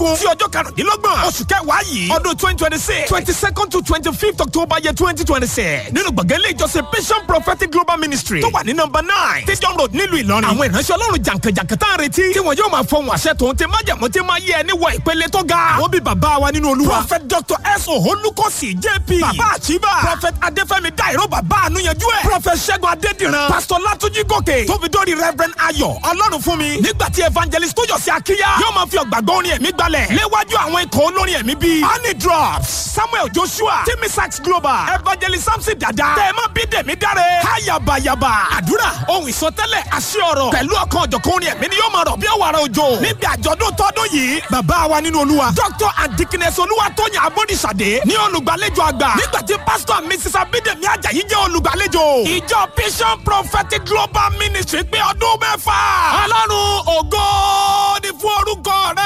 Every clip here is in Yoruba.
kẹrìndínlógún sí ọjọ́ karùndínlọ́gbọ̀n oṣù kẹwàá yìí ọdún twenty twenty six twenty second to twenty fifth october year twenty twenty six nínú gbọ̀ngàn ilé ìjọsìn vision prophetic global ministry tó wà ní nọmba nine stadium road nílùú ìlọrin àwọn ìránṣẹ́ ọlọ́run jàǹkànjàǹkàn tá à ń retí tí wọn yóò máa fọhùn àṣẹ tòun ti májàmú tí máa yẹ ẹni wọ ìpele tó ga àwọn bíi bàbá wa nínú olúwa prophet dr s olùkọ́sì jp bàbá àchíbà prophet adéfẹ́mi dairo bàbá ànúyanjú ẹ̀ prophet ṣẹ́gun adédìran pastor látúnjí gòkè tóbi dórí reverend ayọ̀ ọlọ́run fún mi nígbà tí evangelist tó yọ sí akíyá yóò máa fi ọ̀gbàgbọ́ orin ẹ̀mí gbalẹ̀ léwájú àwọn ikọ̀ olórin ẹ̀mí bíi honey drops samuel joshua timmy sax global evangelist samson dada tẹ̀mọ́ bídèmí dáre hayabayaba àdúrà ohun ìsọtẹ́lẹ̀ àṣẹ ọ̀rọ̀ pẹ̀lú ọkàn ọ̀jọ̀kan orin ẹ̀mí ni yóò máa rọ̀ bí ọ̀wàrà òjò níbi àjọ̀dún tọdún yìí bàbá wa nínú olúwa dr and dikines olúwa tóyìn abódìsàdé ní olùgbàlejò àgbà nígbà tí pastor and mrs abídèmí ajayi jẹ́ olùgbàlejò ìjọ vision prophetic global ministry pé ọdún mẹ́fà ọlọ́run ògo ni fún orúkọ rẹ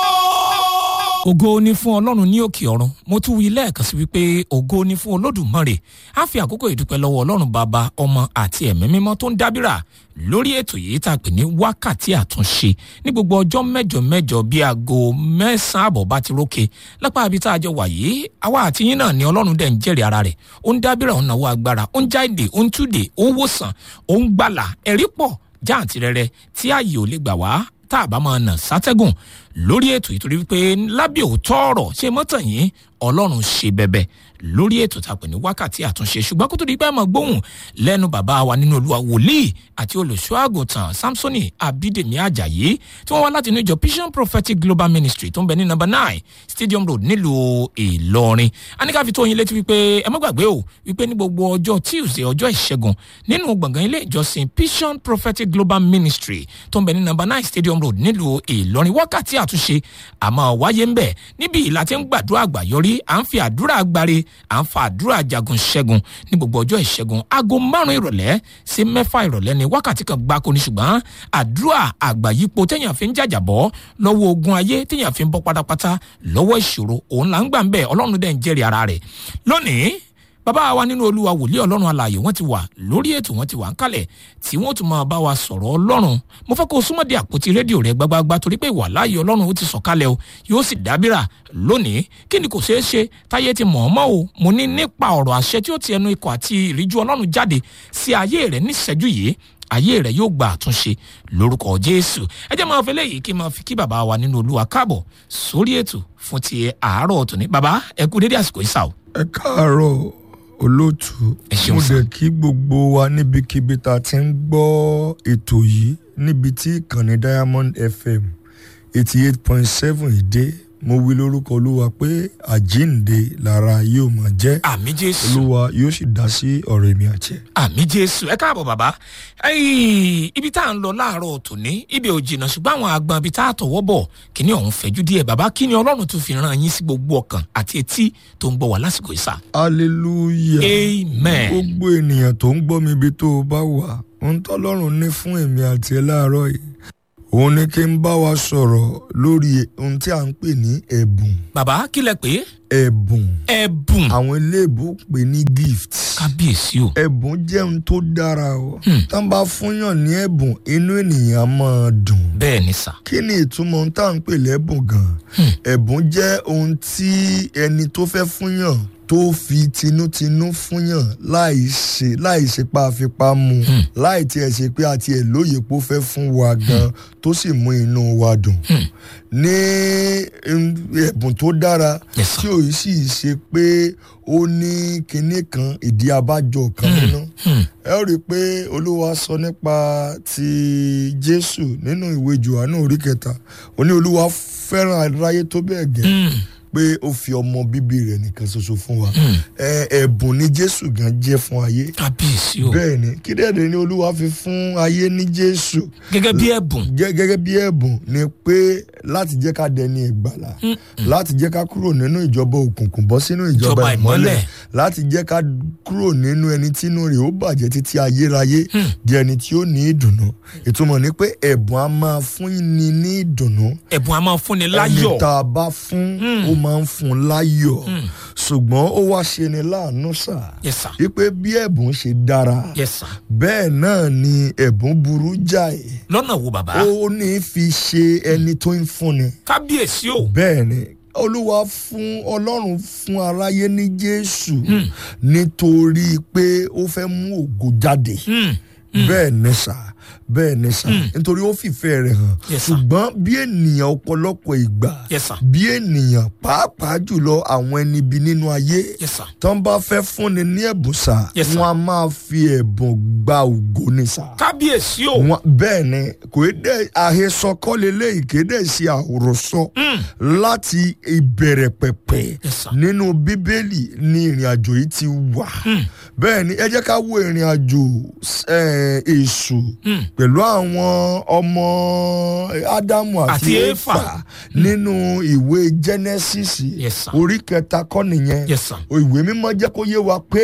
o ògo ni fún ọlọ́run ní òkè ọ̀run mo tún wí lẹ́ẹ̀kan sí wípé ògo ni fún olódùmarè á fi àkókò ìdúpẹ́ lọ́wọ́ ọlọ́run bàbá ọmọ àti ẹ̀mí mímọ́ tó ń dábìrà lórí ètò yìí tá a pè ní wákàtí àtúnṣe ní gbogbo ọjọ́ mẹ́jọ mẹ́jọ bíi aago mẹ́sàn-án àbọ̀ bá ti rókè lápá ibi tá a jọ wà yìí àwa àti yín náà ni ọlọ́run dẹ̀ ń jẹ́rìí ara rẹ̀ ó ń dábìrà ó ń náwó agbára ó ń jáde ó ń túde ó ń wòsàn ó ń gbàlà ẹ̀rí pọ̀ jáàntì rẹ̀rẹ̀ tí ààyè ò lè gbà wá tá a bá máa nà sátẹ́gùn lórí ètò ìtorí wípé lábẹ́ òótọ́ ọ̀rọ̀ ṣe mọ́tàn yín ọlọ́run ṣe bẹ̀bẹ̀ lórí ètò tá a pè ní wákàtí àtúnṣe ṣùgbọ́n kó tó di pé ẹ máa gbóhùn lẹ́nu bàbá wa nínú olúwa wòlíì àti olùṣọ́ àgùntàn samsoni abídèmí ajayi tí wọ́n wá láti inú ìjọ vision prophetic global ministry tó ń bẹ ní number nine stadium road nílùú ìlọrin aníkà fi tó yín létí wípé ẹ má gbàgbé o wípé ní gbogbo ọjọ́ tuesday ọjọ́ ìṣẹ́gun nínú gbọ̀ngàn ilé ìjọsìn vision prophetic global ministry tó ń bẹ ní number nine stadium road nílùú ìlọrin wákàtí àtúnṣe àmọ́ wáyé ń bẹ̀ níbi ìlà tí ń gbàdúrà àgbàyọrí à ń fi àdúrà gbáre à ń fa àdúrà jagun ṣẹ́gun ní gbogbo ọjọ́ ìṣẹ́gun aago márùn-ún ìrọ̀lẹ́ sí mẹ́fà ìrọ̀lẹ́ ní wákàtí kan gbáko ní ṣùgbọ́n àdúrà àgbàyípo téèyàn fi ń jàjàbọ́ lọ́wọ́ ogun ayé téèyàn fi ń bọ́ pátápátá lọ́wọ́ ìṣòro òun là ń gbà ń bẹ̀ ọlọ́run dẹ̀ ń jẹ́rìí ara rẹ̀ lónìí bàbá wa nínú olúwa wòlíì ọlọ́run alààyè wọ́n ti wà lórí ètò wọ́n ti wà ń kalẹ̀ tí wọ́n tún máa bá wa sọ̀rọ̀ ọlọ́run mo fẹ́ kó o súnmọ́ di àpótí rédíò rẹ gbágbágbá torí pé ìwà láàyè ọlọ́run ó ti sọ̀kalẹ̀ o yóò sì dábìrà lónìí kí ni kò ṣeé ṣe táyé ti mọ̀ ọ́ mọ́ o mo ní nípa ọ̀rọ̀ àṣẹ tí ó ti ẹnu ikọ̀ àti ìríjú ọlọ́run jáde sí ayé rẹ níṣẹ́jú yìí ayé rẹ yóò gba àtúnṣe lórúkọ jésù ẹ jẹ́ máa fi léyìí kí n máa fi kí bàbá wa nínú olúwa káàbọ̀ sórí ètò fún ti àárọ̀ tòní bàbá ẹ kú dédé àsìkò ìsà o. ẹ káàárọ̀ olóòtú Ẹ ṣeun mo sir. dẹ̀ kí gbogbo wa níbikíbi tá a ti ń gbọ́ ètò yìí níbi tí ìkànnì diamond fm eighty eight point seven ìdé mo wí lórúkọ olúwa pé àjíǹde lára yóò máa jẹ́ àmì jésù olúwa yóò sì dá sí ọ̀rọ̀ èmi àti ẹ̀. àmì jésù ẹ káàbọ̀ bàbá Ẹ́ì, ibi tá à ń lọ láàárọ̀ tòní ibi ò jìnnà ṣùgbọ́n àwọn àgbọn ibi tá a tọwọ́ bọ̀ kíní ọ̀hún fẹ́jú díẹ̀ bàbá kí ni ọlọ́run tún fi ràn yín sí gbogbo ọkàn àti etí tó ń gbọ́ wá lásìkò ìsà. hallelujah amen gbogbo ènìyàn tó ń gbọ́ mi ibi tó o bá wà ohun tọ́lọ́run ní fún èmi àti ẹ láàárọ̀ yìí òun ni kí n bá wa sọ̀rọ̀ lórí ohun tí à ń pè ní ẹ̀bùn bàbá kí lẹ pé ẹ̀bùn ẹ̀bùn àwọn iléèbó pè ní gift kábíyèsí o ẹ̀bùn jẹ́ ohun tó dára o tá n bá fúnyàn ní ẹ̀bùn inú ènìyàn á máa dùn bẹ́ẹ̀ ni sà kí ni ìtumọ̀ ohun tá à ń pè lẹ́bùn gan ẹ̀bùn jẹ́ ohun tí ẹni tó fẹ́ fúnyàn tó fi tinútinú fúnyàn láì ṣe láì ṣe pa àfipá mu láì tiẹ̀ ṣe pé àti ẹ̀ lóye pé ó fẹ́ fún wa gan tó sì mú inú wa dùn ní mm, ẹ̀bùn tó dára Yes, sir. tí ò sì ṣe pé ó ní kinní kan ìdí abájọ kan nínú ẹ ó rí i pé olúwa sọ nípa ti jésù nínú ìwé johannu orí kẹta ó ní olúwa fẹ́ràn aráyé tó bẹ́ẹ̀ gẹ́ pé ó fi ọmọ bíbí rẹ̀ nìkan ṣoṣo fún wa Ẹ, ẹ̀bùn ni jésù gan jẹ́ fún ayé kábíyèsí o bẹ́ẹ̀ ni kí dẹ́ẹ̀dẹ́ ni olúwa fi fún ayé ní jésù gẹ́gẹ́ bí ẹ̀bùn gẹ́- gẹ́gẹ́ bí ẹ̀bùn ni pé láti jẹ́ ká dẹni ìgbàlà láti jẹ́ ká kúrò nínú ìjọba òkùnkùn bọ́ sínú ìjọba Ìjọba ìmọ́lẹ̀. ìmọ́lẹ̀ láti jẹ́ ká kúrò nínú ẹni tínú rẹ̀ ó bàjẹ́ títí ayérayé di ẹni tí ó ní ìdùnnú ìtumọ̀ ni pé ẹ̀bùn á máa fún ni ní ìdùnnú ẹ̀bùn a máa fúnni ẹni láyọ̀ tá a bá fún ó máa ń fún un láyọ̀ ṣùgbọ́n ó wá ṣe ni láàánú sà yes sir wípé bí ẹ̀bùn ṣe dára yes sir bẹ́ẹ̀ náà ni ẹ̀bùn burú jáì lọ́nà wo bàbá ó ní fi ṣe ẹni tó ń fúnni kábíyèsí o bẹ́ẹ̀ ni olúwa fún ọlọ́run fún aráyé ní jésù nítorí pé ó fẹ́ mú ògo jáde Hmm, bẹ́ẹ̀ ni sà bẹ́ẹ̀ ni sà nítorí ó fìfẹ́ rẹ̀ hàn Yes, sir. ṣùgbọ́n bí ènìyàn ọ̀pọ̀lọpọ̀ ìgbà yes sir bí ènìyàn pàápàá jùlọ àwọn ẹni ibi nínú ayé yes sir tán bá fẹ́ fúnni ní ẹ̀bùn sà Yes, sir. wọ́n á máa fi ẹ̀bùn gba ògo ni sà kábíyèsí o wọn bẹ́ẹ̀ ni kò í dẹ́ àhesọ kọ́lélẹ́ ìkéde ṣe àròsọ láti ìbẹ̀rẹ̀ pẹ̀pẹ̀ Yes, sir. nínú bíbélì ni ìrìn àjò yìí ti wà bẹ́ẹ̀ ni ẹ jẹ́ ká wo ìrìn àjò eh, èṣù pẹ̀lú àwọn ọmọ ádámù àti Àti Éfà. éfà nínú ìwé genesis Yes, sir. orí kẹta kọ́ nìyẹn Yes, sir. ìwé mímọ́ jẹ́ kó yé wa pé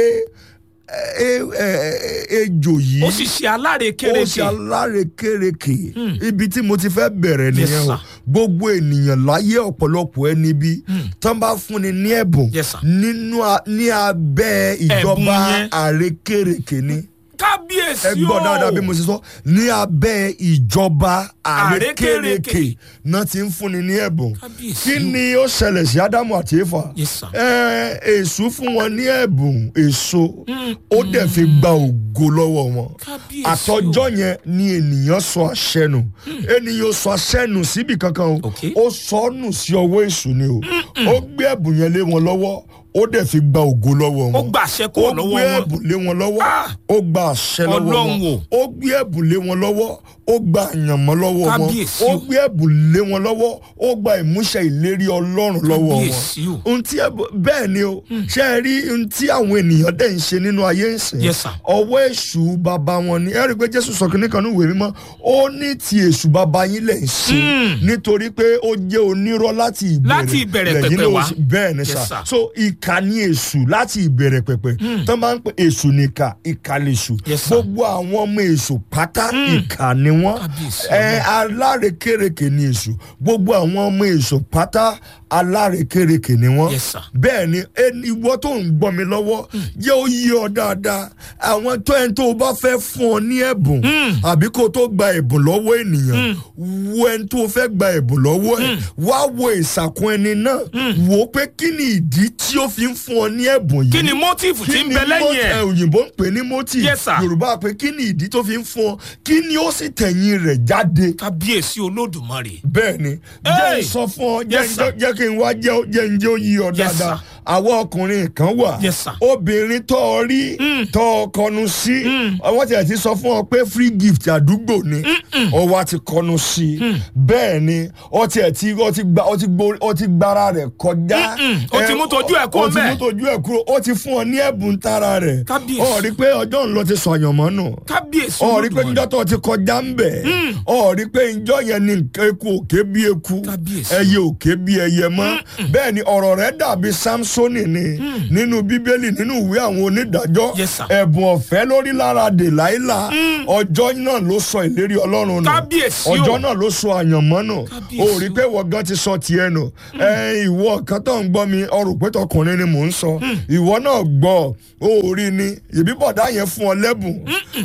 eh, eh, eh, ejò yìí ó sì ṣe ó alárekérekè ṣe alárekérekè ibi tí mo ti fẹ́ bẹ̀rẹ̀ Yes, nìyẹn o sir. gbogbo ènìyàn láyé ọ̀pọ̀lọpọ̀ ẹni bí tán bá fúnni ní ẹ̀bùn Yes, sir. nínú a- ní abẹ́ ìjọba yẹn. àrekérekè ni kábíyèsí ẹ o gbọ́ dáadáa bí mo ṣe sọ ní abẹ́ ìjọba Àrékérekè. àrékérekè náà ti ń fúnni ní ẹ̀bùn Kábíyèsí kí o. ni ó ṣẹlẹ̀ sí ádámù àti éfà Yes, sir. ẹ èṣù fún wọn ní ẹ̀bùn èso ó dẹ̀ fi gba ògo lọ́wọ́ wọn Kábíyèsí o. àtọjọ́ yẹn ni ènìyàn sọ àṣẹ nù ènìyàn sọ àṣẹ nù síbi kankan o Okay. ó sọ ọ́ nù sí ọwọ́ èṣù ni o ó gbé ẹ̀bùn yẹn lé wọn lọ́wọ́ ó dẹ̀ fi gba ògo lọ́wọ́ wọn ó gbà àṣẹ kúrò ó lọ́wọ́ gbé wọn ẹ̀bùn lé wọn lọ́wọ́ Ah! ó gba àṣẹ lọ́wọ́ Ọlọ́run wọn o. ó gbé ẹ̀bùn lé wọn lọ́wọ́ ó gba àyànmọ́ lọ́wọ́ wọn Kábíyèsí ó o. gbé ẹ̀bùn lé wọn lọ́wọ́ ó gba ìmúṣẹ ìlérí ọlọ́run lọ́wọ́ wọn Kábíyèsí o. ohun tí ẹ̀bùn bẹ́ẹ̀ ni o ṣé ẹ rí ohun tí àwọn ènìyàn dẹ̀ ń ṣe nínú ayé ń sìn Yes, sir. ọwọ́ èṣù bàbá wọn ni ẹ rí i pé jésù sọ kínní kan ní ìwé mímọ́ ó ní ti èṣù bàbá yín lẹ̀ ń ṣe nítorí pé ó jẹ́ onírọ́ láti ìbẹ̀rẹ̀ Láti ìbẹ̀rẹ̀ lẹ́yìn pẹ̀pẹ̀ náà ó wá. ṣe- bẹ́ẹ̀ ni Yes, sà sir. so ìkà ni èṣù láti ìbẹ̀rẹ̀ pẹ̀pẹ̀ tó máa ń pè èṣù nìkà ìkà lèṣù Yes, sir. gbogbo àwọn ọmọ èṣù pátá ìkà ni wọ́n Kábíyèsí ẹ alárekérekè ni èṣù gbogbo àwọn ọmọ èṣù pátá alárekérekè ni wọ́n Yes, sir. bẹ́ẹ̀ ni ẹni ìwọ tó ń gbọ́ mi lọ́wọ́ jẹ́ ó yí ọ dáadáa àwọn tó ẹni tó o bá fẹ́ fún ọ ní ẹ̀bùn àbí kó o tó gba ẹ̀bùn lọ́wọ́ ènìyàn wo ẹni tó o fẹ́ gba ẹ̀bùn lọ́wọ́ ẹ̀ wá wo ìsàkún ẹni náà wò ó pé kí ni ìdí tí ó fi ń fún ọ ní ẹ̀bùn yìí kí ni mọ́tìfù tí ń bẹ lẹ́yìn mo- ẹ̀ ẹ, òyìnbó ń pè ní moti Yes, sir. yorùbá pé kí ni ìdí tó fi ń fún ọ kí ni ó sì tẹ̀yìn rẹ̀ jáde kábíyèsí olódùmarè bẹ́ẹ̀ ni jẹ́ Hey! ń sọ fún ọ jẹ́ Yes, sir. jẹ́ kí n wá jẹ́ jẹ́ ń jẹ́ ó yí ọ Yes, dáadáa sir. àwọn ọkùnrin kan wà Yes, sir. obìnrin tó ọ rí tó ọ kọnu sí wọ́n ti ẹ̀ ti sọ fún ọ pé free gift àdúgbò ni ọwọ́ ti kọnu sí bẹ́ẹ̀ ni ọ ti ẹ̀ ti ọ ti gba ọ ti gbo ọ ti gbára rẹ̀ kọjá Mm-mm. Ó ti Ẹ, mú tojú ẹ̀ kúrò ó ti ńbẹ̀. mú tojú ẹ̀ kúrò ó ti fún ọ ní ẹ̀bùn tara rẹ̀ Kábíyèsí. ọ rí pé ọjọ́ ńlọ ti sọ àyànmọ́ nù kábíyèsí ọ rí pé olódùmarè njọ́ tó ti kọjá ń bẹ̀ ọ rí pé njọ́ yẹn ni nǹkan eku òkè bí eku Kábíyèsí. ẹyẹ òkè bí ẹyẹ mọ́ bẹ́ẹ̀ ni ọ̀rọ̀ rẹ̀ dàbí samsoni ni nínú bíbélì nínú ìwé àwọn onídàájọ́ Yes, sir. ẹ̀bùn ọ̀fẹ́ lórí lára dèláìlà ọjọ́ náà ló sọ ìlérí ọlọ́run nù Kábíyèsí o. ọjọ́ náà ló sọ àyànmọ́ nù Kábíyèsí o rí pé ìwọ gan ti sọ tiẹ̀ nù ẹ ìwọ kan tó ń gbọ́ mi ọrùn pé tọkùnrin ni mò ń sọ ìwọ náà gbọ́ o rí ni ìbí bọ̀dá yẹn fún ọ lẹ́bùn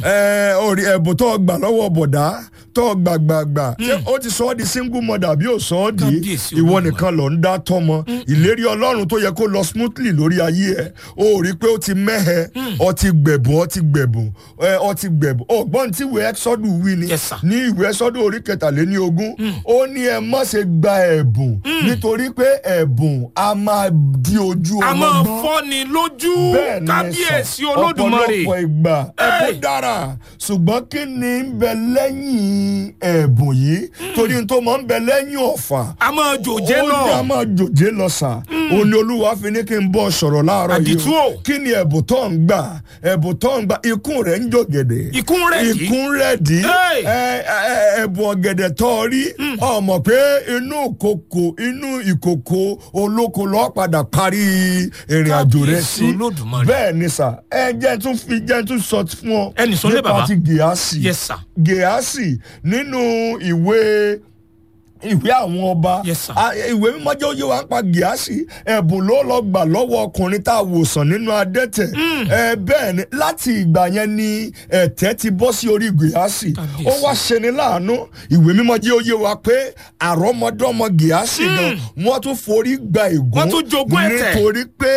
ẹ o rí ẹ̀bùn tó gbà lọ́wọ́ bọ̀dá tó gbà gbà gbà ṣé ó ti sọ ọ́ di single mother bí ó sọ ọ́ di Kábíyèsí ìwọ Olódùmarè. nìkan lọ ń dá tọmọ ìlérí ọlọ́run tó yẹ kó lọ smoothly lórí ayé ẹ o rí pé ó ti mẹ́hẹ ọ ti gbẹ̀bùn ọ ti gbẹ̀bùn ẹ ọ ti gbẹ̀bùn ọgbọ́n tí ìwé ẹ́sọ́dù wí ni Yes, sir. ní ìwé ẹ́sọ́dù orí kẹtàléní ogún ó ní ẹ má ṣe gba ẹ̀bùn nítorí pé ẹ̀bùn a máa di ojú a ọmọ máa gbọ́n fọ́ni lójú bẹ́ẹ̀ ni ẹ kábíyèsí sọ olódùmarè ọ̀pọ̀lọpọ̀ ìgbà ẹ̀bùn Hey! dára ṣùgbọ́n kí ni ń bẹ lẹ́yìn ẹ̀bùn yìí torí n tó máa ń bẹ lẹ́yìn ọ̀fà a máa jòjé ó ní a lọ máa jòjé lọ sà ó ní olúwa fi ní kí n bọ́ sọ̀rọ̀ láàárọ̀ yìí Àdìtú o. kí ni ẹ̀bùn tó ń gbà ẹ̀bùn tó ń gbà ikún rẹ̀ ń jògèdè Ikún rẹ̀ dí. ikún rẹ̀ dí Hey! ẹ, ẹ, ẹ̀bùn ọ̀gẹ̀dẹ̀ tó rí ọmọ pé inú ìkòkò inú ìkòkò olóko lọ́ọ́ padà parí ìrìn àjò rẹ̀ Kábíyèsí sí Olódùmarè. bẹ́ẹ̀ ni sà ẹ jẹ́ tún fi jẹ́ tún sọ fún ọ Ẹnì sọ lé bàbá. nípa ti gèásì Yes, sir. gèásì nínú ìwé ìwé àwọn ọba Yes, sir. a- ìwé mímọ́ jẹ́ oyé wa ń pa gíásì ẹ̀bùn ló lọ gbà lọ́wọ́ ọkùnrin tá a wòsàn nínú adẹ́tẹ̀ ẹ bẹ́ẹ̀ ni láti ìgbà yẹn ni ẹ̀tẹ́ ti bọ́ sí orí gíásì Kábíyèsí. ó wá ṣeni láàánú ìwé mímọ́ jẹ́ oyé wa pé àrọ́mọdọ́mọ gíásì gan wọ́n tún forí gba ègún Wọ́n tún jogún ẹ̀tẹ̀. nítorí pé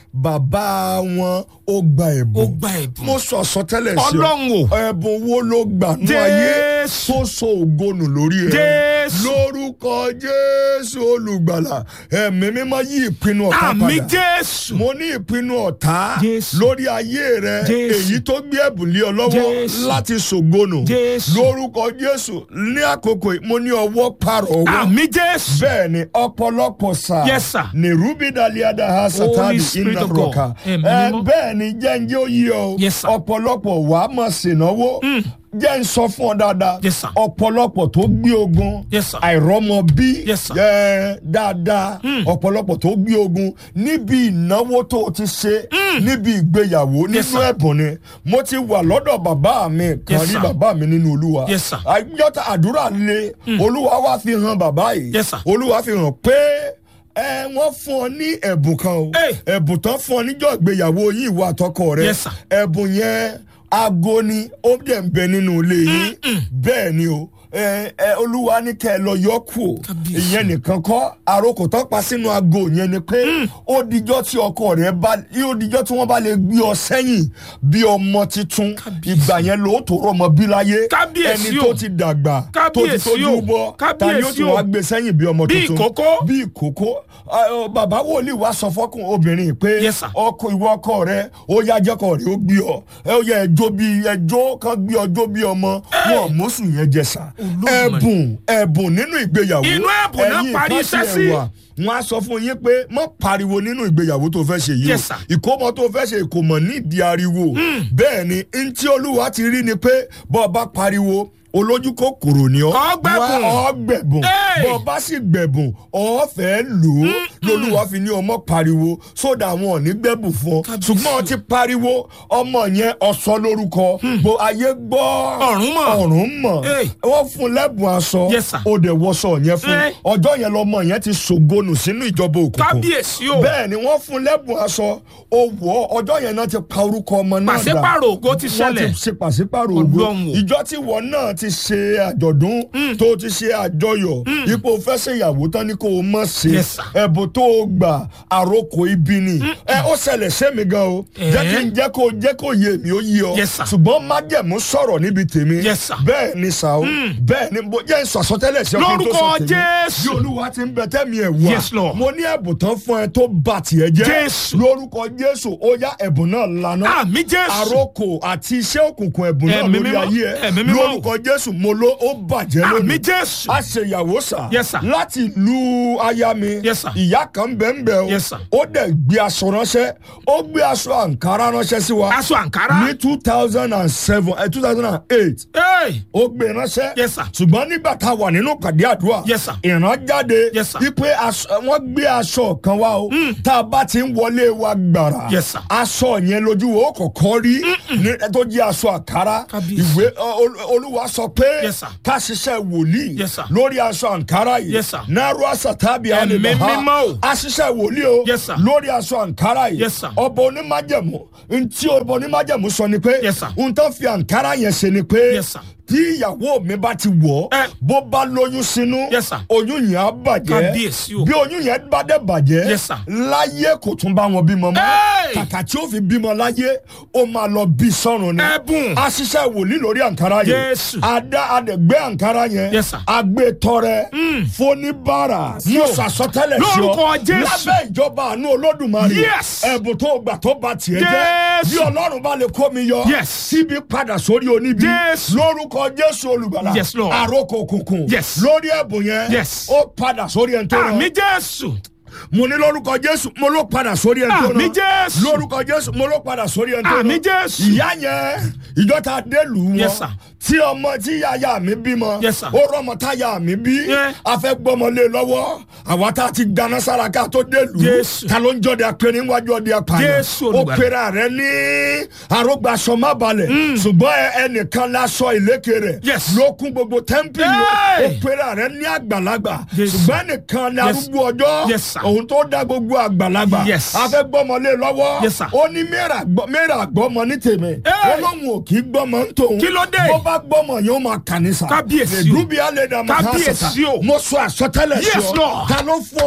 bàbá wọn ó gba ẹ̀bùn Ó gba ẹ̀bùn. mo sọ àsọtẹ́lẹ̀ sí ọ Ọlọ́run o. ẹ̀bùn wo ló gbà nú ayé Jésù. tó so ògonù lórí ẹ Jésù. lórúkọ jésù olùgbàlà ẹ̀mí mímọ́ yí ìpinnu ọ̀tá àmì padà jésù. mo ní ìpinnu ọ̀tá Jésù. lórí ayé rẹ Jésù. èyí tó gbé ẹ̀bùn lé ọ lọ́wọ́ Jésù. láti ṣògonù Jésù. lórúkọ jésù ní àkókò yìí mo ní ọwọ́ pààrọ̀ owó àmì jésù. bẹ́ẹ̀ ni ọ̀pọ̀lọpọ̀ sá Yes, sir. ní rubi daliada ha satani Spirit iná of God. rọ̀ka Ẹ̀mí ẹ mímọ́. bẹ́ẹ̀ ni jẹ́njẹ́ ó yí ọ Yes, sir. ọ̀pọ̀lọpọ̀ wàá mọ̀ sènáwó jẹ́ ń sọ fún ọ dáadáa Yes, sir. ọ̀pọ̀lọpọ̀ tó gbé ogun Yes, sir. àìrọ́mọ bí Yes, sir. ẹ, dáadáa ọ̀pọ̀lọpọ̀ tó gbé ogun níbi ìnáwó tó o ti ṣe níbi ìgbéyàwó Yes, nínú sir. ẹ̀bùn ni mo ti wà lọ́dọ̀ bàbá mi kan Yes, rí sir. bàbá mi nínú olúwa Yes, sir. àjọta àdúrà le olúwa wá fi hàn bàbá yìí Yes, sir. olúwa fi hàn pé ẹ wọ́n fún ọ ní ẹ̀bùn kan o Hey. ẹ̀bùn tán fún ọ níjọ́ ìgbéyàwó yìí ìwà àtọkọ rẹ Yes, sir. ẹ̀bùn yẹn aago ni ó dẹ̀ ń bẹ nínú ilé yín bẹ́ẹ̀ ni o ẹ ẹ olúwa ní kẹ́ ẹ lọ yọ kù o Kábíyèsí. ìyẹn nìkan kọ́ àròkò tán pa sínú aago yẹn ni pé ó dijọ́ tí ọkọ rẹ bá ó dijọ́ tí wọ́n bá lè gbé ọ sẹ́yìn bí ọmọ titun Kábíyèsí. ìgbà yẹn ló tó rọmọ bí láyé Kábíyèsí ẹni o. tó ti dàgbà tó ti Kábíyèsí tójú o. bọ́ ta ni ó ti Kábíyèsí o. wá gbé sẹ́yìn bí ọmọ Bí tuntun ìkókó. bí ìkókó Ah, oh, bàbá wòlíì wá sọ fọkùn obìnrin pé Yes, sir. ọkọ ìwọ ọkọ rẹ ó yá jẹkọ rẹ ó gbé ọ ẹ ó yẹ ẹjọ bí ẹjọ kan gbé ọjọ bí ọmọ wọn mọsù yẹn jẹ sá Olódùmarè. ẹbùn ẹbùn nínú ìgbéyàwó Inú ẹ̀bùn náà ẹ̀yin parí kan iṣẹ́ tiẹ̀ sí. wà, wọn á sọ fún yín pé mọ pariwo nínú ìgbéyàwó tó fẹ́ ṣe yìí Yes, sir. o ìkómọ tó fẹ́ ṣe ìkómọ nídìí ariwo bẹ́ẹ̀ ni ntí olúwa ti rí ni pé bọ́ ọ bá pariwo olójú kòkòrò ni ọ Ọ gbẹ̀bùn. Wá- ọ gbẹ̀bùn Hey! bọ́ ọ bá sì gbẹ̀bùn ọ fẹ́ lò ó lolúwa fi ní ọmọ pariwo sódà wọn ò ní gbẹ̀bùn fún ọ Kábíyèsí. ṣùgbọ́n ọ ti pariwo ọmọ yẹn ọ̀sọ́ lórúkọ bó ayé gbọ́ Ọ̀run mọ̀. ọ̀run mọ̀ Hey! wọ́n fún lẹ́bùn aṣọ Yes, sir. ó dẹ̀ wọṣọ yẹn fún Hey! ọjọ́ yẹn lọmọ yẹn ti ṣògonù sínú ìjọba òkùnkùn kábíyèsí o. bẹ́ẹ̀ ni wọ́n fún lẹ́bùn aṣọ owó ọjọ́ yẹn náà ti pa orúkọ ọmọ náà dà pàṣípàrọ̀ ògo ti wọ́n ṣẹlẹ̀. ti ṣe pàṣípàrọ̀ ògo Ọlọ́run o. ìjọ tí wọ́n náà ti ṣe àjọ̀dún tó ti ṣe àjọyọ̀ ipò fẹ́ ṣe ìyàwó tán ni kò mọ̀ ṣe Yes, sir. ẹ̀bùn tó o gbà àròkọ ibi ni ẹ ó ṣẹlẹ̀ sẹ́mi gan o Eh. jẹ́ kí n jẹ́ kó jẹ́ kó yé mi ó yé ọ Yes, sir. ṣùgbọ́n májẹ̀mú sọ̀rọ̀ níbi tèmi Yes, sir. bẹ́ẹ̀ ni sà o bẹ́ẹ̀ ni mo jẹ́ sọ àsọtẹ́lẹ̀ sí ọkùnrin tó sọ Lórúkọ tèmi Jésù. bí olúwa ti ń bẹ tẹ́mi ẹ̀ wá Yes, Lord. mo ní ẹ̀bùn tán fún ẹ tó bà tiẹ̀ jẹ́ Jésù. lórúkọ jésù ó yá ẹ̀bùn náà lànà àmì jésù. àròkò àti iṣẹ́ òkùnkùn ẹ̀bùn náà Ẹ̀mí lórí mímọ́, ayé ẹ̀mí ẹ mímọ́. lórúkọ jésù mo ló ó bàjẹ́ àmì lónìí jésù. a ṣe ìyàwó sà Yes, sir. láti lu aya mi Yes, sir. ìyá kan bẹ́ẹ̀nbẹ́ẹ́ o Yes, sir. ó dẹ̀ gbé aṣọ ránṣẹ́ ó gbé aṣọ àǹkárá ránṣẹ́ sí wa aṣọ àǹkárá. ní two thousand and seven two thousand and eight Hey! ó gbé ránṣẹ́. Yes, sir. ṣùgbọ́n nígbà tá a wà nínú pàdé àdúrà. Yes, sir. ìran jáde. Yes, sir. wípé aṣọ- wọ́n gbé aṣọ kan wá o. tá a bá ti ń wọlé wa gbàrà. Yes, sir. aṣọ yẹn lójú wo kọ̀kọ́ rí. ní tó jẹ́ aṣọ àkàrà. Kábíyèsí. ìwé ọ, ol- olúwa sọ pé. Yes, sir. ká ṣiṣẹ́ wòlíì. Yes, sir. lórí aṣọ àǹkárá yìí. Yes, sir. náírà àṣàtàbí Ẹ̀mí mímọ́ o. a ṣiṣẹ́ wòlíì o. Yes, sir. lórí aṣọ àǹkárá yìí. Yes, sir. ọba onímájẹ̀mú ntí ọba onímájẹ̀mú sọ ni pé. Yes, sir. n tó fi àǹkárá yẹn ṣe ni pé Yes, sir. tí ìyàwó mi bá ti wọ̀ Eh. bó bá lóyún sínú Yes, sir. oyún yẹn á bàjẹ́ Kábíyèsí o. bí oyún yẹn bá dẹ̀ bàjẹ́ Yes, sir. láyé kò tún bá wọn bímọ mọ́ Hey! kàkà tí ó fi bímọ láyé ó máa lọ bí sọ́run ni Ẹ̀bùn. a ṣiṣẹ́ wòlíì lórí àǹkárá yẹn Jésù. a dá a dẹ̀ gbé àǹkárá yẹn Yes, sir. a gbé tọrẹ fóníbàrà mo sàsọtẹ́lẹ̀ sí ọ Lórúkọ Jésù. lábẹ́ ìjọba àánú olódùmarè Yes. ẹ̀bùn tó gbà tó bá tiẹ̀ jẹ́ Jésù. bí ọlọ́run bá lè kó mi yọ Yes. síbi padà sórí oníbi Jésù. lórúkọ jésù olùgbàlà Yes, Lord. àròkò òkùnkùn Yes. lórí ẹ̀bùn yẹn Yes. ó padà sórí ẹni tó àmì rán jésù. mo ní lórúkọ jésù mo ló padà sórí ẹni tó Àmì rán Jésù. lórúkọ jésù mo ló padà sórí ẹni tó rán Àmì Jésù. ìyá yẹn ìjọ ta dé lù wọn Yes, sir. tí ọmọ tí yàyà mi bímọ Yes, sir. ó rọmọ táyà mi bí Yeah. a fẹ́ gbọ́mọlé lọ́wọ́ àwa tá a ti gbaná sára ká tó délùú Jésù. ta ló ń jọ́de apẹ̀rẹ̀ níwájú ọdẹ apààyàn Jésù ó Olùgbàlà. pera rẹ ní arógbàsọ má balẹ̀ ṣùgbọ́n ẹ- ẹnìkan lásọ ìlékè rẹ̀ Yes. ló kún gbogbo tẹ́ḿpìlì Hey. ó pera rẹ ní àgbàlagbà Jésù. ṣùgbọ́n ẹnìkan ní Yes. arúgbó ọjọ́ Yes, sir. òun tó dá gbogbo àgbàlagbà Yes. a fẹ́ gbọ́mọlé lọ́wọ́ Yes, sir. ó ní mẹ́ra gbọ́- mẹ́ra gbọ́mọ ní tèmi Hey. ó lóun ò kí gbọ́mọ ń tòun Kí ló dé? bó bá gbọ́mọ yóò máa kà ní sa Kábíyèsí o. èdúbí alẹ́ dàmú Kábíyèsí o. mo sọ àsọtẹ́lẹ̀ sí Yes, ọ Lord. ta ló fún ọ